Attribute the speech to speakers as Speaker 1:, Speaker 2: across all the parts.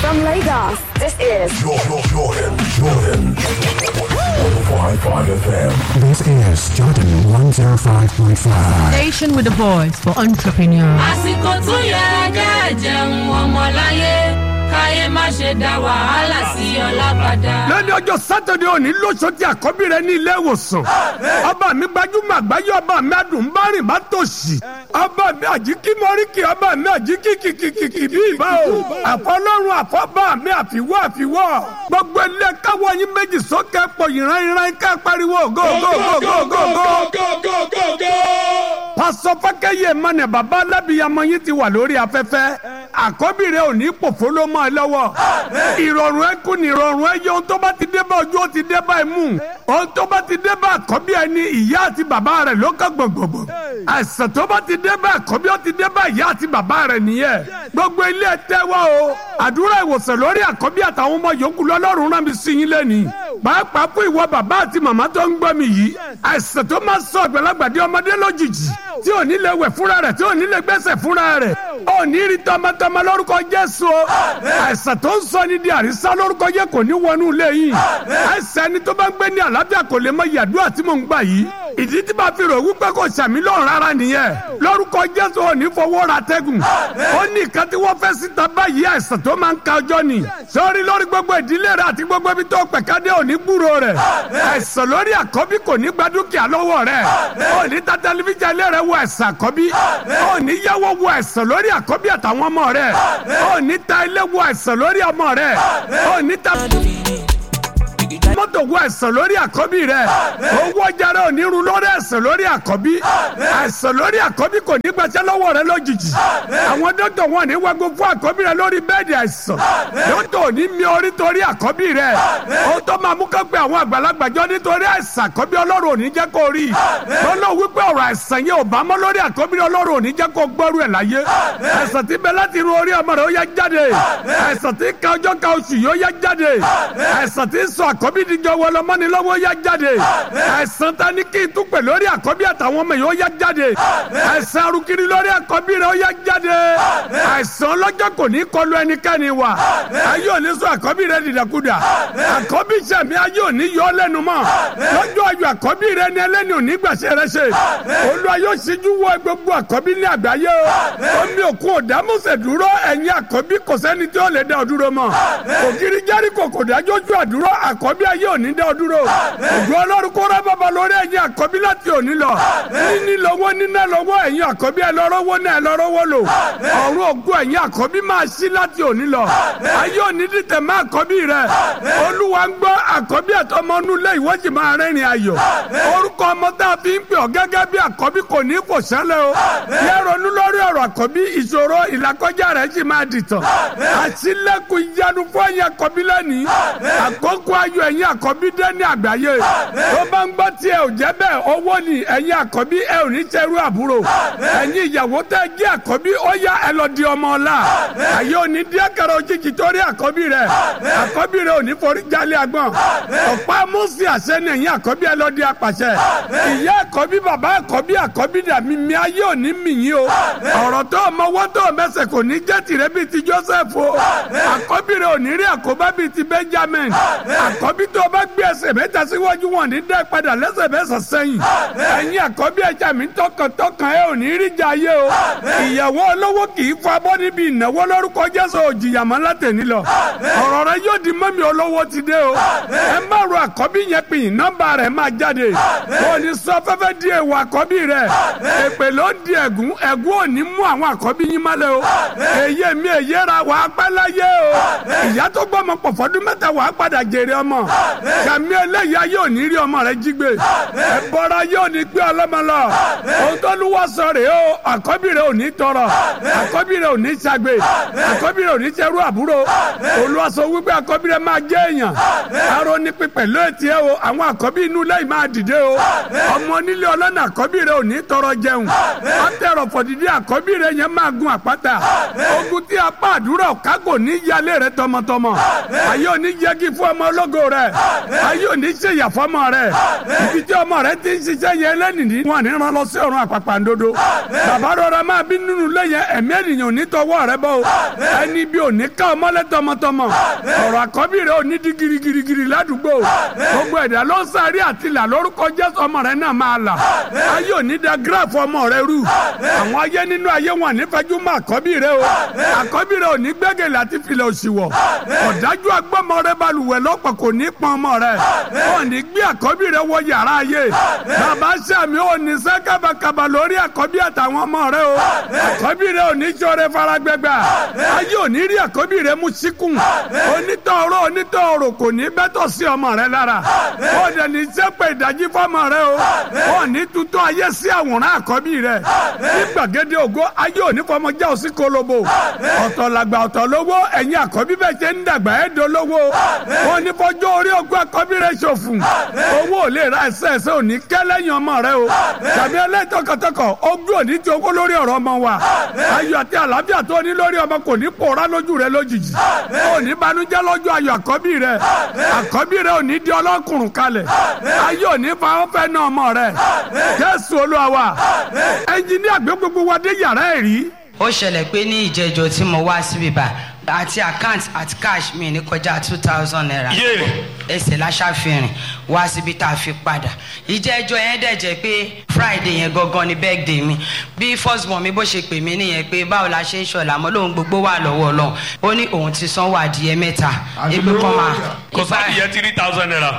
Speaker 1: From Lagos, this is
Speaker 2: Jordan, Jordan, Jordan. 105.5 FM.
Speaker 3: This is Jordan 105.5.
Speaker 4: Station with the voice for entrepreneurs.
Speaker 5: àsìkò tó yẹ kẹ́ jẹun ọmọláyé káyé má ṣe dá wàhálà sí ọlá padà.
Speaker 6: lẹ́ni ọjọ́ sátidé òní lóṣooṣì àkọ́bí rẹ ní ilé ìwòsàn ọba mi gbajúmọ̀ àgbáyé ọba mi adùnbárìn má tòṣì ọba mi àjíkí mọ́ríkì ọba mi àjíkí kìkìkìkì bí ìbá o àfọlọ́run àfọ́bà mi àfiwọ́ àfiwọ́ gbogbo ilé káwọ́ yín méjì sókè pọ̀ ìran ìran ká pariwo go go go go go go pásọ fákẹ́yẹ mọ́nẹ̀ bàbá alábìyamọ yín ti wà lórí afẹ́fẹ́ àkọ́bí rẹ ò ní pòfó ló mọ́ ẹ lọ́wọ́ ìrọ̀rùn ẹ kú ní ìrọ̀rùn ẹ yẹ ohun tó bá ti dé bá ojú ó ti dé bá ẹ mú ohun tó bá ti dé bá àkọ́bí ẹ ní ìyá àti bàbá rẹ ló kọ́ gbọ̀ngbọ̀ngbọ̀ àìsàn tó bá ti dé bá àkọ́bí ó ti dé bá ìyá àti bàbá rẹ nìyẹn gbogbo ilé ẹ tẹ́wọ́ o àdúrà ìwòsàn lórí àkọ́bí àtàwọn ọmọ yòókù lọ́lọ́run rán mi sí yín lẹ́nìí pàápàá fún ìwọ bàbá àti màmá tó ń gbọ́ mi yìí àìsàn tó máa sọ àgbàlagbàdé ọmọdé lójijì tí ò ní lè wẹ̀ fúnra rẹ̀ tí ò ní lè gbẹ́sẹ̀ fúnra rẹ̀ ò ní rí tọmọtọmọ lórúkọ Jésù o àìsàn tó ń sọ ní di àrísá lórúkọ yẹ kò ní wọnú ilé yìí àìsàn ẹni tó bá ń gbé ní àlàáfíà kò lè mọ ìyàdúrà tí mò ń gbà yìí ìdí tí bá fi rò wípé kò sàmì lọ́rùn rárá nìyẹn lórúkọ Jésù ò ní fọwọ́ ra tẹ́gùn ó ní nǹkan tí wọ́n fẹ́ síta báyìí àìsàn tó máa ń ka ọjọ́ ni sórí lórí gbogbo ìdílé rẹ àti gbogbo ibi tó pẹ̀kádé ò ní gbúrò rẹ̀ àìsàn lórí àkọ́bí kò ní gba dúkìá lọ́wọ́ rẹ̀ ò ní ta tẹlifíṣàn ilé rẹ̀ wo àìsàn àkọ́bí ò ní yáwó wo àìsàn lórí àkọ́bí àtàwọn ọmọ rẹ̀ ò ní ta ilé wo àìsàn lórí ọmọ rẹ̀ ò ní ta mọ́tò wo àìsàn lórí àkọ́bí rẹ̀ owó jẹrẹ ò ní run lórí àìsàn lórí àkọ́bí àìsàn lórí àkọ́bí kò ní gbàṣẹ́ lọ́wọ́ rẹ̀ lójijì àwọn dókítà wọn ní wago fún àkọ́bí rẹ̀ lórí bẹ́ẹ̀dì àìsàn dókítà ò ní mi orí torí àkọ́bí rẹ̀ ó tó máa mú kó pé àwọn àgbàlagbà jọ nítorí àìsàn àkọ́bí ọlọ́run ò ní jẹ́ kó rí lọ́nà wípé ọ̀rọ̀ àìsàn yẹn ò bá mọ́ lórí àkọ́bí ọlọ́run ò ní jẹ́ kó gbọ́rú ẹ̀ láyé àìsàn tí bẹ láti ru orí ọmọ rẹ̀ ó yá jáde àìsàn tí ka ọjọ́ ka oṣù yóò yá jáde àìsàn tí sọ àkọ́bí díjọ wọlọmọ́ni lọ́wọ́ yá jáde àìsàn ta ní kí n tún pè lórí àkọ́bí àtàwọn ọmọ yìí ó yá jáde àìsàn arúkiri lórí àkọ́bí rẹ̀ ó yá jáde àìsàn ọlọ́jọ́ kò ní kọlu ẹnikẹ́ni wa ayé òní sọ àkọ́bí rẹ̀ dìdàkudà àkọ́bí sẹ̀mí ayé òní yọ ọ́ lẹ́nu mọ́ lọ́jọ́ ayọ̀ àkọ́bí rẹ̀ ni ẹlẹ́ni òní gbàṣẹ rẹ̀ ṣe Olúwa yóò ṣíjú wọ gbogbo àkọ́bí ní àgbáyé o omi òkun òdàmúsẹ̀ dúró ẹ̀yin àkọ́bí kò sẹ́ni tí ó lè dá ọ dúró mọ́ ògiri jẹ́ríkò kò dájọ́ ju àdúró àkọ́bí ayé òní dá ọ dúró ògùn ọlọ́run kó rẹ́ bàbá lórí ẹ̀yin àkọ́bí láti òní lọ níní lọ́wọ́ níná lọ́wọ́ ẹ̀yin àkọ́bí ẹ lọ́rọ́wọ́ náà ẹ lọ́rọ́wọ́ lò ọ̀run ògùn ẹ̀yin àkọ́bí máa ṣí láti òní lọ ayé òní dìtẹ̀ má àkọ́bí rẹ olúwa ń gbọ́ àkọ́bí ẹ̀tọ́mọ́nú lé ìwọ́jì máa rẹ́rìn ayọ̀ orúkọ ọmọ tá a fi ń pè ọ́ gẹ́gẹ́ bí àkọ́bí kò ní kò sẹ́lẹ̀ o yẹ ronú lórí ọ̀rọ̀ àkọ́bí ìṣòro ìlàkọjá rẹ̀ sì máa dìtàn àṣìlẹ̀kùn ìyanu fún ẹ̀yin àkọ́bí lẹ́nìí àkókò ayọ̀ ẹ̀yin àkọ́bí dé ní àgbáyé tó bá ń gbọ́ tí ẹ ò jẹ́ bẹ́ẹ̀ owó ni ẹ̀yin àkọ́bí ẹ ò ní ṣerú àbúrò ẹ̀yin ìyàwó tẹ́ jẹ́ àkọ́bí ó yá ẹ lọ di ọmọ ọ̀la àyè òní díẹ̀ kẹrẹ òjijì torí àkọ́bí rẹ̀ àkọ́bí rẹ̀ ò ní forí jalè àgbọ̀n ọ̀pá mọ́sí àṣẹ ni ẹ̀yin àkọ́bí ẹ lọ di apàṣẹ ìyá àkọ́bí bàbá àkọ́bí àkọ́bí dà mí mi ayé òní mì yín o ọ̀rọ̀ tó ọmọ wọ́n tó mẹsẹ̀ kò ní jẹ́ tìrẹ bíi ti Joseph o àkọ́bí rẹ̀ ò ní rí àkóbá bíi ti Benjamin àkọ́bí tó o bá gbé ẹsẹ̀ mẹ́ta síwájú wọn ní dẹ́ padà lẹ́sẹ̀ mẹ́sàn sẹ́yìn ẹ̀yin àkọ́bí ẹja mi tọkàntọkàn ẹ ò ní rí jà yé o ìyàwó olówó kì í fọ abọ́ níbi ìnáwó lórúkọ Jésù òjìyàmọ́ látẹ̀ní lọ ọ̀rọ̀ rẹ yóò di mọ́mi olówó ti dé o ẹ má ro àkọ́bí yẹn pin nọ́mbà rẹ̀ máa jáde kò ní sọ fẹ́fẹ́ di èèwọ̀ àkọ́bí rẹ̀ èpè ló di ẹ̀gún ẹ̀gún ò ní mú àwọn àkọ́bí yín má lẹ o èyí mi èyí ra wà á pẹ́ láyé o ìyá tó gbọ́ ọmọ pọ̀ fọdún mẹ́ta wà á padà jèrè ọmọ kàmí eléyìí ayé ò ní rí ọmọ rẹ jí gbé ẹ̀bọ̀ra yóò ní gbé ọlọ́mọ lọ ohun tó lù wá sọ rèé o àkọ́bí rẹ ò ní tọrọ àkọ́bí rẹ ò ní ṣàgbé àkọ́bí rẹ ò ní ṣerú àbúrò olùwàsó wípé àkọ́bí rẹ máa jẹ́ èèyàn aró ní pípẹ́ lóòtì ẹ o àwọn àkọ́bí inú lẹ́yìn máa dìde o ọmọ onílé ọlọ́nà àkọ́bí rẹ ò ní tọrọ jẹun ọtẹrọ fọdìdí àkọ́bí rẹ yẹn máa gun àpáta ogun tí apá àdúrà kágò ní yálé rẹ tọmọtọmọ ayé òní yẹgi fún ọmọ ológo rẹ ayé òní ṣe ìyàfọ́mọ rẹ ibi tí ọmọ rẹ ti ń ṣiṣẹ́ yẹn lẹ́nìí wọn ní rán lọ sí ọ̀run àpàpàǹdodo bàbá rọra máa bí nínú lẹ́yìn ẹ̀mí ènìyàn ò ní tọwọ́ rẹ bọ́ o ẹni bí ò ní ká ọmọlẹ́ tọmọtọmọ ọ̀rọ̀ àkọ́bí rẹ ò ní di girigirigiri ládùúgbò gbogbo ẹ̀dá ló ń sáré àtìlà lórúkọ jésù ọmọ rẹ náà máa là ayé ò ní da gíráàfù ọmọ rẹ rú àwọn ayé nínú ayé wọn nífẹ̀ẹ́jú mọ́ àkọ́bí rẹ o àkọ́bí rẹ ò ní gbẹ́gẹ̀lẹ́ àti filẹ̀ òṣìwọ̀ ọ̀dájú agbọ́mọ rẹ balùwẹ̀ lọ́pọ̀ kò ní pọn ọmọ rẹ ò ní gbé àkọ́bí rẹ wọ yàrá ayé bàbá sàmì ò ní sẹ́ kábàkàbà lórí àkọ́bí àtàwọn ọmọ rẹ o àkọ́bí rẹ ò ní sọ̀rọ̀ faragbẹ́gbà ayé ò ní rí àkọ́bí rẹ mú síkùn onítọ̀ọ̀rọ̀ onítọ̀ọ̀rọ̀ kò ní bẹ́tọ̀ sí ọmọ rẹ lára ó dẹ̀ ní sẹ́pẹ̀ ìdájí fọmọ rẹ o ó ní tuntun ayé sí àwòrán àkọ́bí rẹ ní gbàgede ògo ayé ò ní fọmọ já òsì kolobo ọ̀tọ̀ làgbà ọ̀tọ̀ lówó ẹ̀yin àkọ́bí bẹ́ẹ̀ ṣe ń dàgbà ẹ̀ dolówó ó ní fọjọ́ orí ogún àkọ́bí rẹ ṣòfò owó ò lè ra ẹsẹ̀ ẹsẹ̀ ò ní kẹ́ lẹ́yìn ọmọ rẹ o tàbí ẹlẹ́tọ̀kọ̀tọ̀kọ̀ ogún ò ní ti owó lórí ọ̀rọ̀ ọmọ wa ayọ̀ àti àlàáfíà tó ní lórí ọmọ kò ní pòórá lójú rẹ lójijì ò ní banújẹ́ lọ́jọ́ ayọ̀ àkọ́bí rẹ àkọ́bí rẹ ò ní di ọlọ́kùnrùn kalẹ̀ ayé ò ní fa ọ́fẹ́ náà ọmọ rẹ jésù olúwa wa ẹnjìníà gbé gbogbo wa dé yàrá ẹ̀ rí
Speaker 7: ó ṣẹlẹ̀ pé ní ìjẹ́jọ́ tí mo wá síbí bá àti account àti cash mi ní kọjá two thousand naira
Speaker 8: Yé.
Speaker 7: ẹsẹ̀ láṣàfihàn wá síbi tá a fi padà ìjẹ́jọ́ yẹn dẹ̀ jẹ́ pé friday yẹn gangan ni birthday mi bí first born mi bó ṣe pè mí nìyẹn pé báwo la ṣe ń ṣọ̀la mọ́ lóun gbogbo wà lọ́wọ́ ọlọ́run ó ní òun ti sanwó adìyẹ mẹ́ta ebi kan máa
Speaker 8: kò sáà yẹ three thousand naira.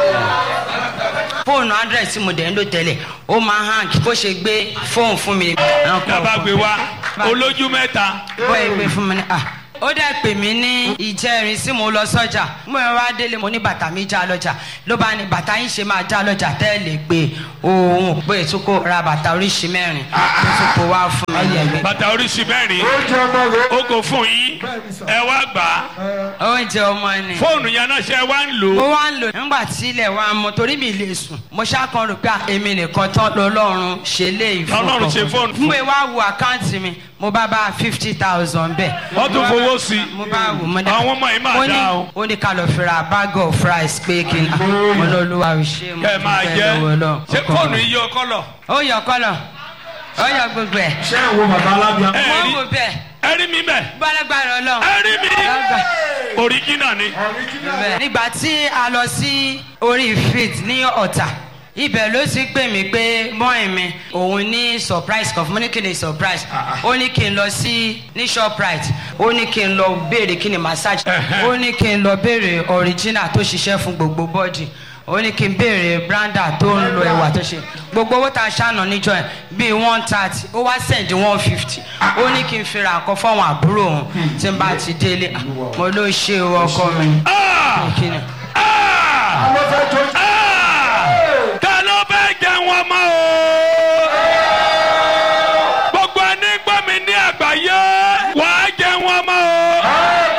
Speaker 7: fóònù hundred tí mo dẹ̀ ń lò tẹ́lẹ̀ ó máa hàn kí bó ṣe gbé fóònù fún mi.
Speaker 8: dábàá gbé wá olójú mẹ́ta.
Speaker 7: bóyá gbé fún mi ní à ó dẹ̀ pè mí ní ìjẹrin sí mo lọ sọ́jà mo yẹn wá délé mo ní bàtà mi já lọ́jà ló bá ní bàtà yín ṣe máa já lọ́jà tẹ́lẹ̀ pé òun pé tó kó ra bàtà oríṣi mẹ́rin tó tún kó wá fún mi yẹn.
Speaker 8: bàtà oríṣi mẹ́rin ó kò fún yín ẹ wá gbà á
Speaker 7: oúnjẹ ọmọ ni.
Speaker 8: fóònù yẹn náà ṣe wá ń lò
Speaker 7: mo
Speaker 8: ó.
Speaker 7: wá ń lò nígbà tí ilẹ̀ wa mọ torí mi lè sùn mo ṣàkàn rò pé à, èmi nìkan tán lọ́lọ́run ṣe lé ìfún
Speaker 8: Ọlọ́run ṣe fóònù fún.
Speaker 7: mo wá wo àkáǹtì mi mo bá bá fifty thousand bẹ́ẹ̀.
Speaker 8: Wọ́n tún
Speaker 7: Mo bá
Speaker 8: fowó
Speaker 7: bá-
Speaker 8: sí i.
Speaker 7: mo bá wò mo dá
Speaker 8: Àwọn ọmọ yìí máa
Speaker 7: Mo ní-
Speaker 8: dá o.
Speaker 7: ó ní ká lọ fi ra bag of rice pé kí n mo lọ lu àwùṣe mo
Speaker 8: kẹ́ ẹ máa
Speaker 7: dúpẹ́
Speaker 8: jẹ́
Speaker 7: lọ́wọ́ Ọlọ́run.
Speaker 8: ṣé
Speaker 7: Ọkọ
Speaker 8: fóònù
Speaker 7: mi.
Speaker 8: yìí yọ kọ́lọ̀.
Speaker 7: ó yọ kọ́lọ̀ ó yọ gbogbo ẹ̀
Speaker 9: ṣé ìwọ bàbá alábíà.
Speaker 8: ẹ
Speaker 7: mo
Speaker 8: rí
Speaker 7: wò bẹ́ẹ̀
Speaker 8: ẹ rí mi bẹ́ẹ̀
Speaker 7: gbọ́dọ̀gbọ́dọ̀ Ọlọ́run.
Speaker 8: ẹ rí mi
Speaker 7: Lágbà-
Speaker 8: oríjìnà ni.
Speaker 7: bẹ́ẹ̀. nígbà tí a lọ sí orí fit ní ọ̀tà ibẹ̀ ló ti pè mí pé mọ́ìn mi òun ní surprise kan fún mi ní kí ni surprise ó ní kí n lọ sí ní shoprite ó ní kí n lọ béèrè kí ni massage ó ní kí n lọ béèrè original tó ṣiṣẹ́ fún gbogbo body ó ní kí n béèrè branda tó ń lo ẹwà tó ṣe gbogbo owó tá a ṣàna níjọ yẹn bíi one thirty ó wá send one fifty ó ní kí n fi ra nǹkan fáwọn àbúrò òun tí n bá ti délé Ah, mo ló ṣe o ọkọ mi.
Speaker 8: Ah!
Speaker 7: Kí ni?
Speaker 8: Ah! Ah! ta ló fẹ́ jẹ wọn mọ́ o. gbogbo ẹni gbọ́ mi ní àgbáyé wàá jẹ wọn mọ́ o.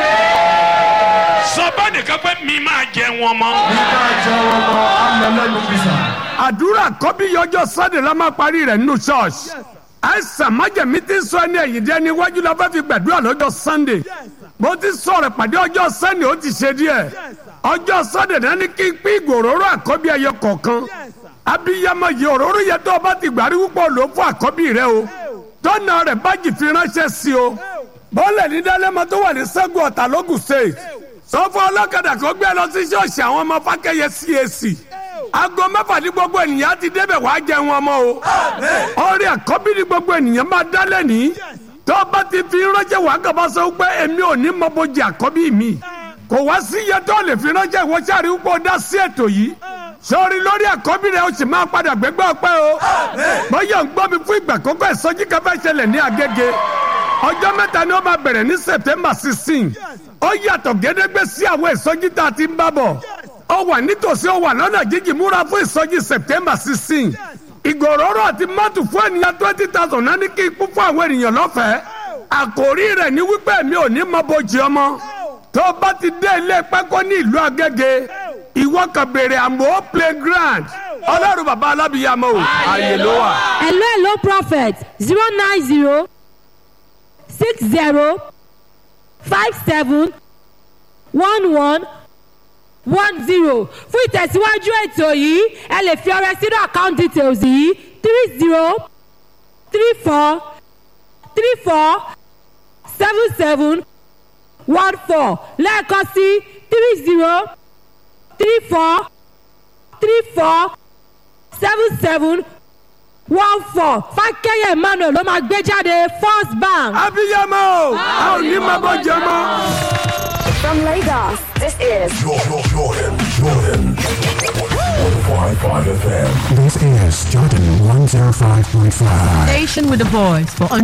Speaker 8: sọ bá nìkan pé mi máa jẹ wọn mọ́.
Speaker 9: nígbà jẹ́ ọmọ amọ̀lẹ́nu bísà.
Speaker 6: àdúrà kọ́bí yọjọ́ sunday la máa parí rẹ̀ nínú church àìsàn májèmí ti sọ ẹni ẹ̀yìn dẹ́ níwájú la fẹ́ fi gbàdúrà lọ́jọ́ sunday bó ti sọ̀rọ̀ pàdé ọjọ́ sunday ó ti ṣe díẹ̀ ọjọ́ sunday náà ní kí n pín ìgòròrò àkọ́bí ẹyọ kọ̀ọ̀kan abiyamọ yìí òróró yẹ tó o bá ti gbàrí púpọ̀ ló fún àkọ́bí rẹ o tọ́nà rẹ̀ bájì fi ránṣẹ́ sí o bọ́ọ̀lù ní dálẹ́mọ tó wà ní sẹ́gun ọ̀tà lógùn state sọ fún ọlọ́kadà kó gbé lọ sí ṣọ́ọ̀ṣì àwọn ọmọ fákẹ́yẹ cac aago mẹ́fà ní gbogbo ènìyàn ti débẹ̀ wàá jẹ wọn mọ́ o ọrẹ àkọ́bí ní gbogbo ènìyàn máa dálẹ̀ ní tó o bá ti fi ránṣẹ́ wàá kàbá sọ pé èmi ò ní mọ bójì àkọ́bí mi kò wá sí iye tó lè fi ránṣẹ́ ìwọ sáré púpọ̀ dá sí ètò yìí sọrí lórí àkọ́bí rẹ̀ o sì máa padà gbégbá ọpẹ́ o bóyá ń gbọ́ mi fún ìgbà kọ́kọ́ ìsọjí kan fẹ́ ṣẹlẹ̀ ní agége ọjọ́ mẹ́ta ni ó máa bẹ̀rẹ̀ ní september sixteen ó yàtọ̀ gédégbé sí àwọn ìsọjí tá a ti ń bá bọ̀ ó wà nítòsí ó wà lọ́nà jíjìn múra fún ìsọjí september sixteen ìgòròrò àti mọ́tò fún ènìyàn twenty thousand náà ní kí ikú fún àwọn ènìyàn lọ́fẹ̀ẹ́ àkòrí rẹ̀ ní wípé mi ò ní mọ bojì ọmọ tó o bá ti dé ilé pákó ní ìlú agége ìwọ kan béèrè àmọ́ playground ọlọ́run bàbá alábìyàmọ́ o ààyè ló wà.
Speaker 10: hello hello prophet zero nine zero six zero five seven one one one zero fún ìtẹ̀síwájú ètò yìí ẹ lè fi ọrẹ sínú account details yìí three zero three four three four seven seven one four lẹ́ẹ̀kan sí three zero three four three four seven seven one four fákẹ́yẹ̀ emmanuel ló máa gbé jáde first bank.
Speaker 6: abiyamọ a ò ní máa bọ́ jẹ mọ́.
Speaker 1: From Lagos, this is
Speaker 2: Jordan, Jordan, Jordan. 105.5 FM.
Speaker 3: This is Jordan 105.5.
Speaker 4: Station with the voice for